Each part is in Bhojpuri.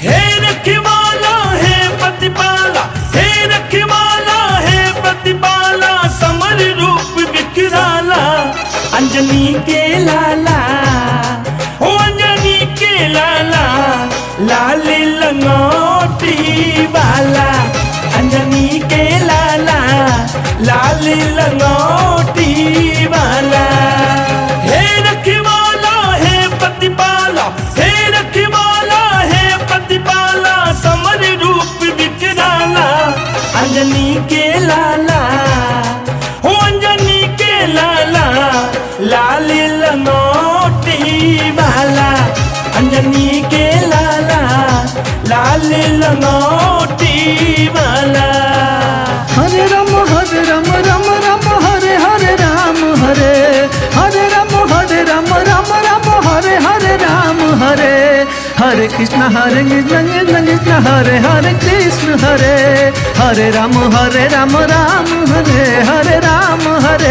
हे रखवाला हे प्रतिपाला हे रखवाला हे प्रतिपाला समर रूप विकराला अंजनी के लाला ओ अंजनी के लाला लाल लंगोटी वाला अंजनी के लाला लाल लंगोटी वाला हे रखवाला हे प्रतिपाला हे रखवाला हे प्रतिपाला समर रूप विकराला अंजनी के लाला हो अंजनी के लाला लाल लंगोटी वाला अंजनी के लाला लाल लंगोटी वाला हरे राम हरे राम राम राम हरे हरे राम हरे हरे राम हरे राम राम राम हरे हरे राम हरे हरे कृष्ण हरे कृष्ण कृष्ण कृष्ण हरे हरे कृष्ण हरे हरे राम हरे राम राम हरे हरे राम हरे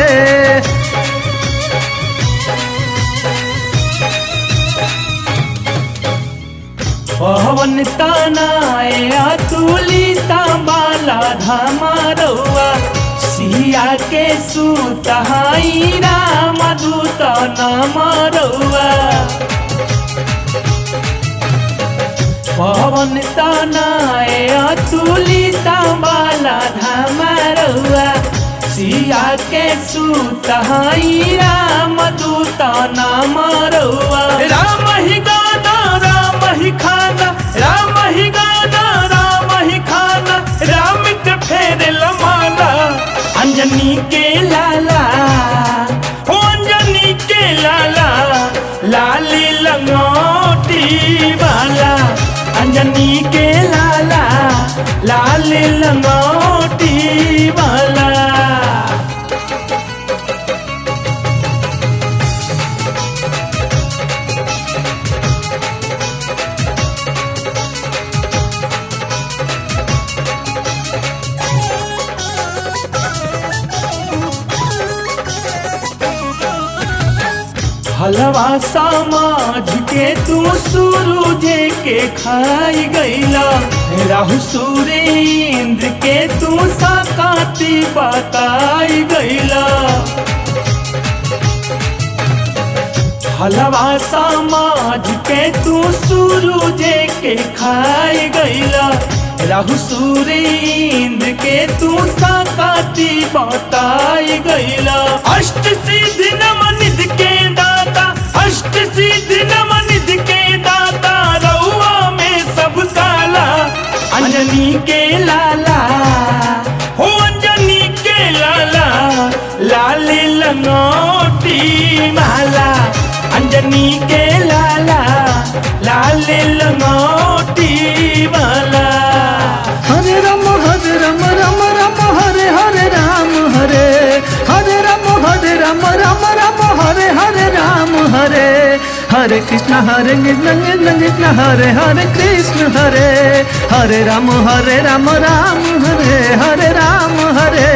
पवन तनाए अतुलिता बाला धमारौआ सिया के सुतहाई राम दूत नमरौआ पवन तनाए अतुलिता बाला धमारौआ सिया के सुतहाई राम दूत नमरौआ राम ही गाना राम ही खाना राम ही गाना राम ही खाना राम के फेर लमाला अंजनी के लाला हो अंजनी के लाला लाल लंगोटी वाला अंजनी के लाला लाल लंगोटी वाला हलवा समाज के तू सूरजे के खाई गईला राहु सुरेंद्र के तू साकाती बताई गईला हलवा समाज के तू सूरजे के खाई गईला राहु सुरेंद्र के तू साकाती बताई गईला अष्ट सिद्धि नमनिध के दाता अष्ट सिद्धि नमनिध के दाता रउआ में सब काला अंजनी के लाला हो अंजनी के लाला लाल लंगोटी माला अंजनी के लाला लाल लंगोटी माला हरे राम हरे राम राम राम हरे हरे राम हरे हरे राम हरे राम राम राम हरे हरे राम हरे हरे कृष्ण हरे कृष्ण कृष्ण कृष्ण हरे हरे कृष्ण हरे हरे राम हरे राम राम हरे हरे राम हरे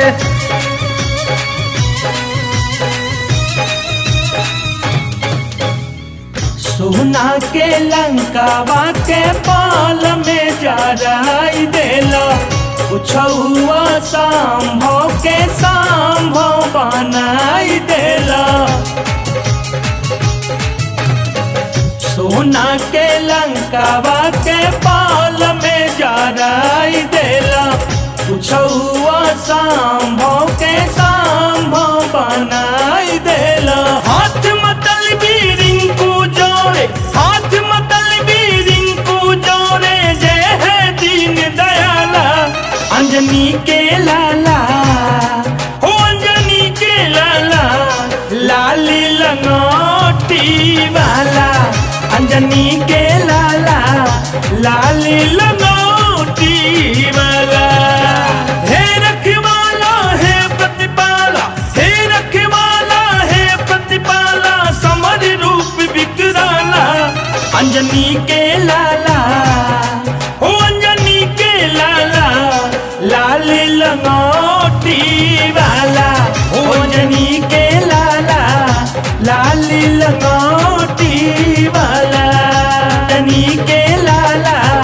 सोना के लंकावा के पाल में जराई देला कुछुआ संभव के संभव बनाई देला सोना के लंकावा के पाल में जराई देला कुछुआ संभव के संभव बनाई देला हाथ मतल भी रिंकू जोड़े हाथ मतल भी रिंकू जोड़े जय है दीन दयाला अंजनी के लाला ओ अंजनी के लाला लाल लंगोटी वाला अंजनी के लाला लाल लंगोटी वाला हे रखवाला हे प्रतिपाला हे रखवाला हे प्रतिपाला समर रूप विकराला अंजनी के लाला ओ अंजनी के लाला लाल लंगोटी वाला ओ अंजनी के लाला लाल लंगोटी वाला अंजनी के लाला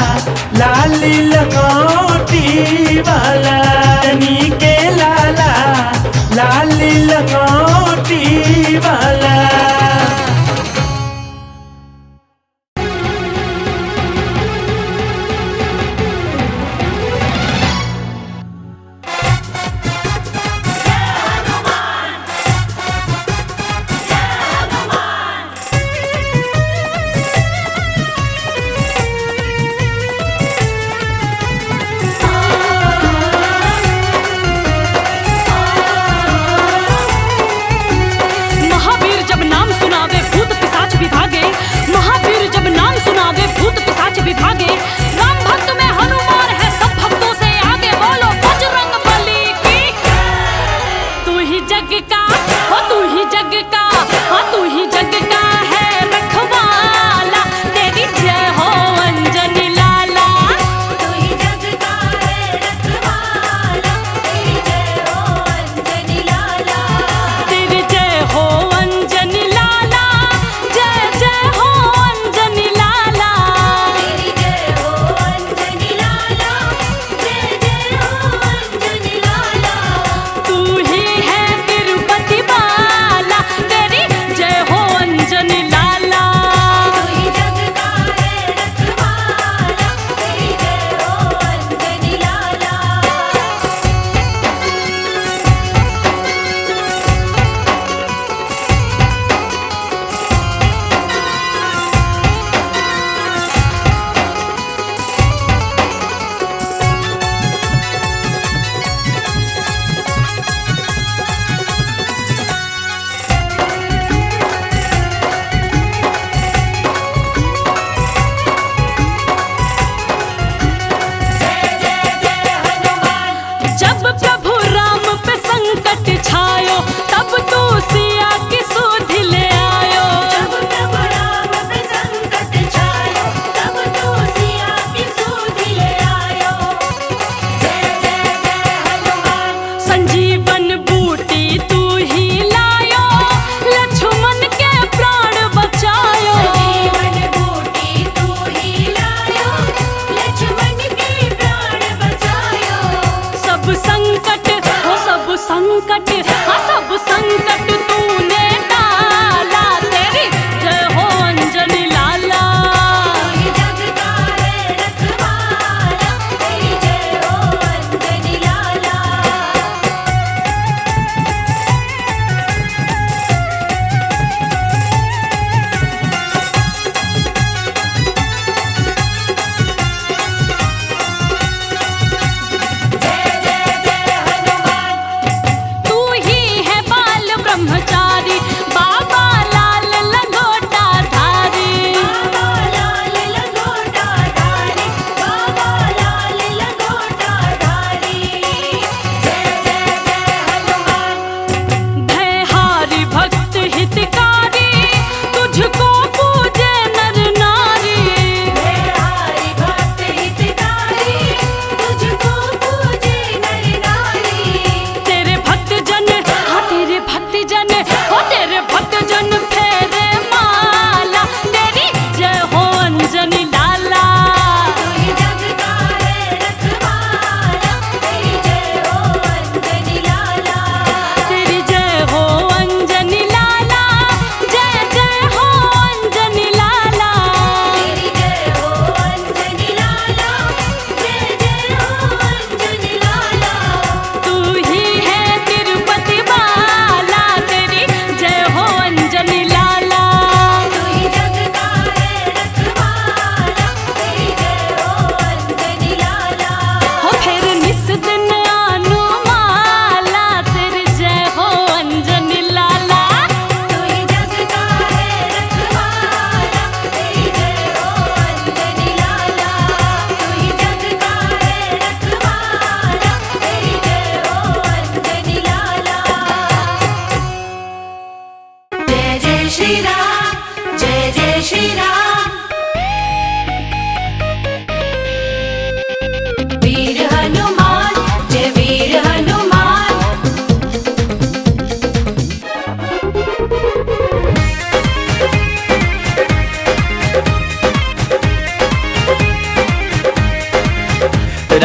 वाला नी के लाला लाली लंगोटी वाला महावीर जब नाम सुनावे भूत पिशाच विभागे महावीर जब नाम सुनावे भूत पिशाच विभागे राम भक्त में हनुमान है सब भक्तों से आगे बोलो बजरंग बली की तू ही जग का हो तू ही जग का हो तू ही जग का है रखवाला तेरी जय हो अंजनी लाला तू ही जग का है रखवाला तेरी जय हो अंजनी लाला तेरी जय हो अंजनी लाला जय जय हो अंजनी लाला तेरी जय हो अंजनी लाला जय जय हो अंजनी लाला तू ही है तिरुपति बाला तेरी जय हो अंजनी लाला तू ही जग का है रखवाला तेरी जय हो अंजनी लाला जब प्रभु राम पे संकट छायो तब तू सिया की सुध ले आयो जब प्रभु राम पे संकट छायो तब तू सिया की सूध ले आयो जय जय जय हनुमान संजीवन बूटी तू ही लायो लक्ष्मण के प्राण बचायो जीवन बूटी तू ही लायो लक्ष्मण के प्राण बचायो सब संकट हो सब संकट हाँ सब संकट तूने डाला तेरी जय हो अंजनी लाला तू जग का है रखवाला तेरी जय हो अंजनी लाला तू ही है बाल ब्रह्म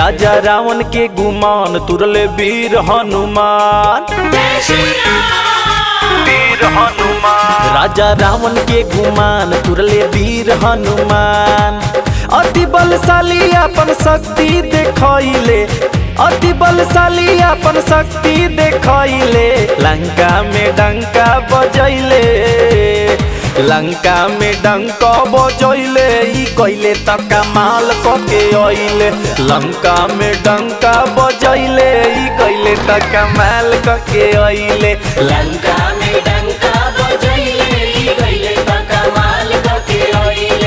राजा रावण के गुमान तुरले वीर हनुमान जय श्री राम वीर हनुमान राजा रावण के गुमान तुरले वीर हनुमान अति बलशाली अपन शक्ति देखैले अति बलशाली अपन शक्ति देखैले लंका में डंका बजैले लंका में डंका बजैले ई कैले त कमाल कके अइले लंका में डंका बजैले ई कैले त कमाल कके अइले लंका में डंका बजैले ई गइले त कमाल कके अइले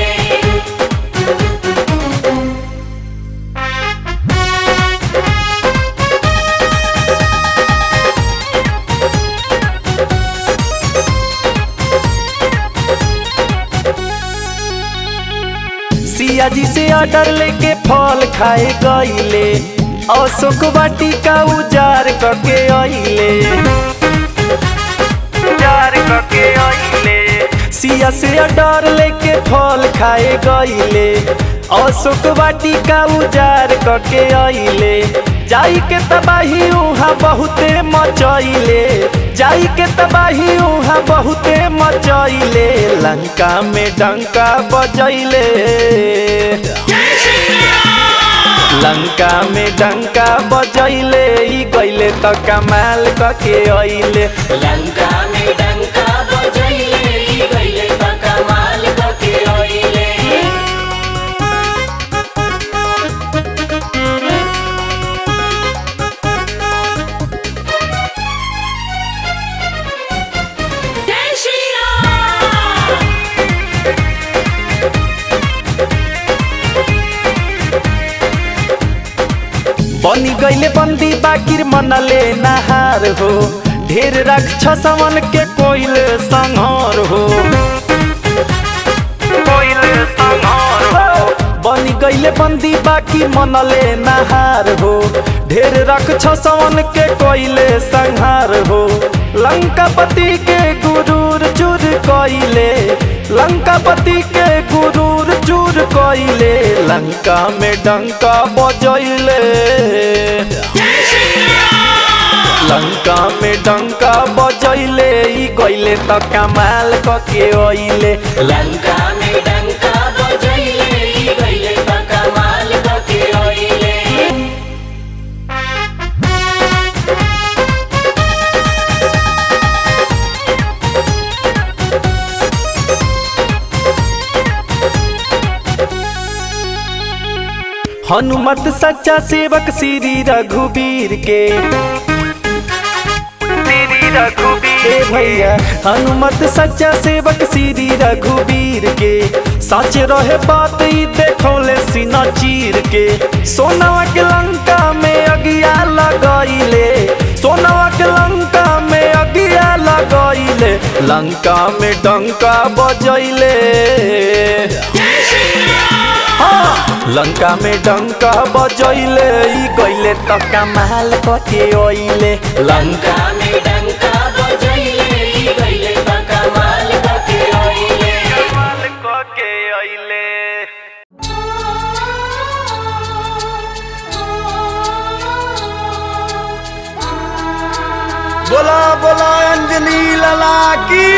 सिया जी से ऑर्डर लेके फल खाए गईले अशोक वाटिका उजार करके अइले उजार करके अइले सिया से ऑर्डर लेके फल खाए गईले अशोक वाटिका उजार करके अइले जाई के तबाही उहाँ बहुते मचैले जाई के तबाही उहाँ बहुते मचैले लंका में डंका बजैले लंका में डंका बजैले ई गइले त कमाल कके अइले लंका में डंका बजैले ई गइले त कमाल कके अइले जय श्री राम बनी गइले बंदी बाकिर मनले नहार हो ढेर राक्षसवन के कोइल संहार हो कोइल संहार हो बनी गइले बंदी बाकी मनले नहार हो ढेर राक्षसवन के कोइले संहार हो लंकापति के गुरूर चूर कइले लंकापति के गुरूर चूर कइले लंका में डंका बजैले लंका में डंका बजैले ई कइले त कमाल कके अइले लंका में डंका बजैले ई गइले त कमाल कके अइले हनुमत सच्चा सेवक श्री रघुवीर के श्री रघुवीर ए भैया हनुमत सच्चा सेवक श्री रघुवीर के सच रहे बात ई देखौले सीना चीर के सोनवा के लंका में अगिया लगैले सोनवा के लंका में अगिया लगैले लंका में डंका बजैले हाँ, लंका में डंका बजैले ई गइले त कमाल कके अइले लंका लंका में डंका बजैले ई गइले त कमाल कके अइले कमाल कके अइले बोला बोला अंजलि लला की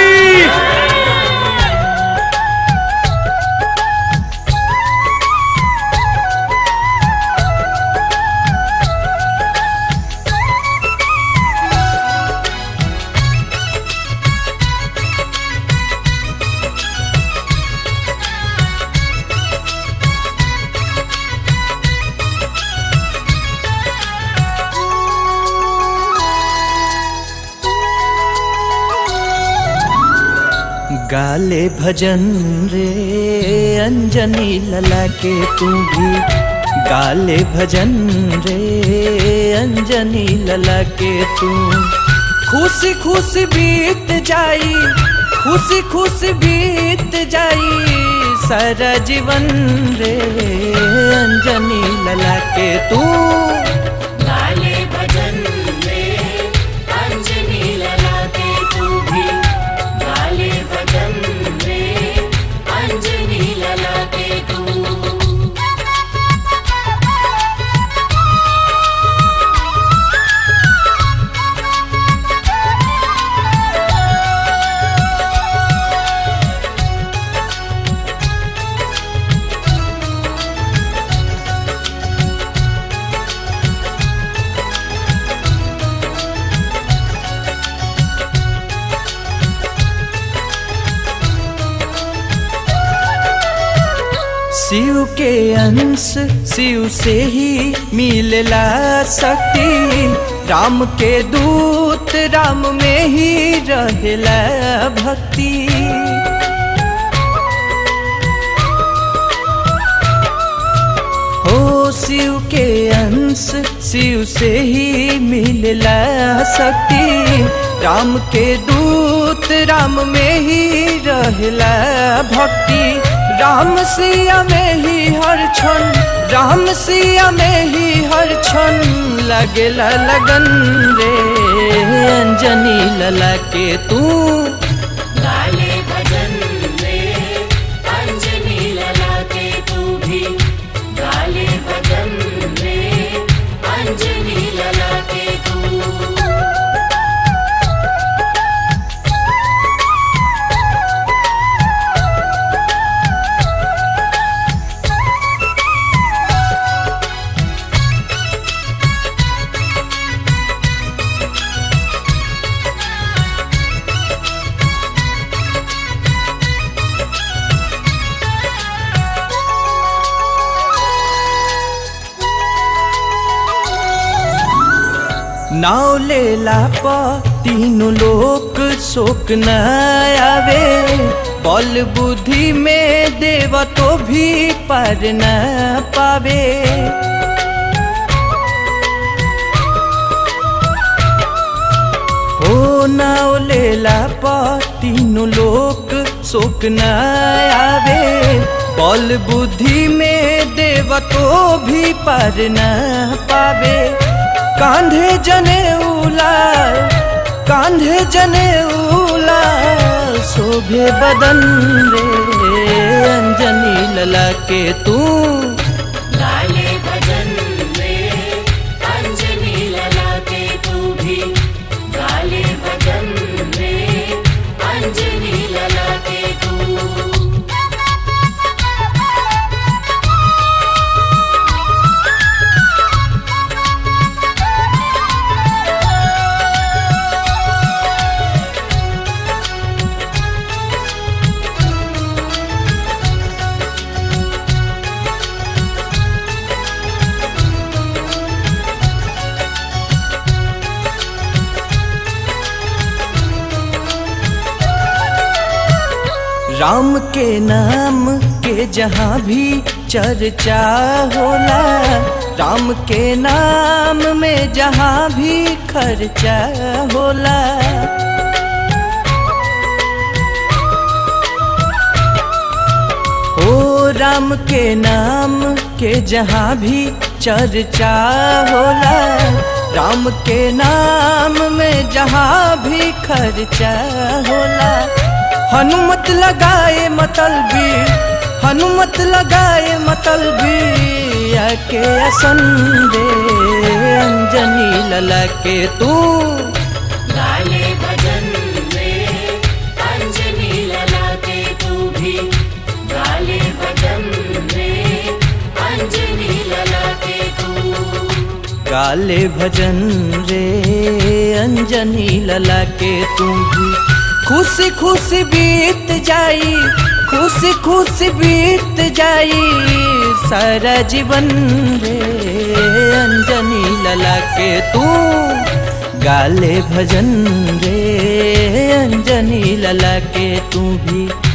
गाले भजन रे अंजनी लला के तू भी गाले भजन रे अंजनी लला के तू खुशी खुशी बीत जाई खुशी खुशी बीत जाई सारा जीवन रे अंजनी लला के तू गाले भजन रे अंजनी ललाटे तू भी गाले भजन रे अंजनी ललाटे तू के अंश शिव से ही मिलला शक्ति राम के दूत राम में ही रहला भक्ति हो शिव के अंश शिव से ही मिलला शक्ति राम के दूत राम में ही रहला भक्ति राम सिया में ही हर क्षण राम सिया में ही हर क्षण लगेला लगन रे अंजनी लला के तू गाले भजन रे अंजनी लला के तू भी गाले भजन रे अंजनी लला के तू नाव लेला प तीनों लोक शोक न आवे बल बुद्धि में देव तो भी पर न पावे हो नाव लेला प तीनों लोक शोक न आवे बल बुद्धि में देव तो भी पर न पावे कांधे जने उला कांधे जने उला शोभे बदन रे अंजनी लला के तू गाले भजन रे अंजनी लला के तू भी गाले भजन रे अंजनी लला के तू राम के नाम के जहाँ भी चर्चा होला राम के नाम में जहाँ भी खर्चा होला ओ राम के नाम के जहाँ भी चर्चा होला राम के नाम में जहाँ भी खर्चा होला हनुमत लगाए मतलबी हनुमत लगाए मतलबी आके असन रे अंजनी लला के तू गाले भजन रे अंजनी लला के तू भी गाले भजन रे अंजनी लला के तू गाले भजन रे अंजनी लला के तू भी खुशी खुशी बीत जाई खुशी खुशी बीत जाई सारा जीवन रे अंजनी लला के तू गाले भजन रे अंजनी लला के तू भी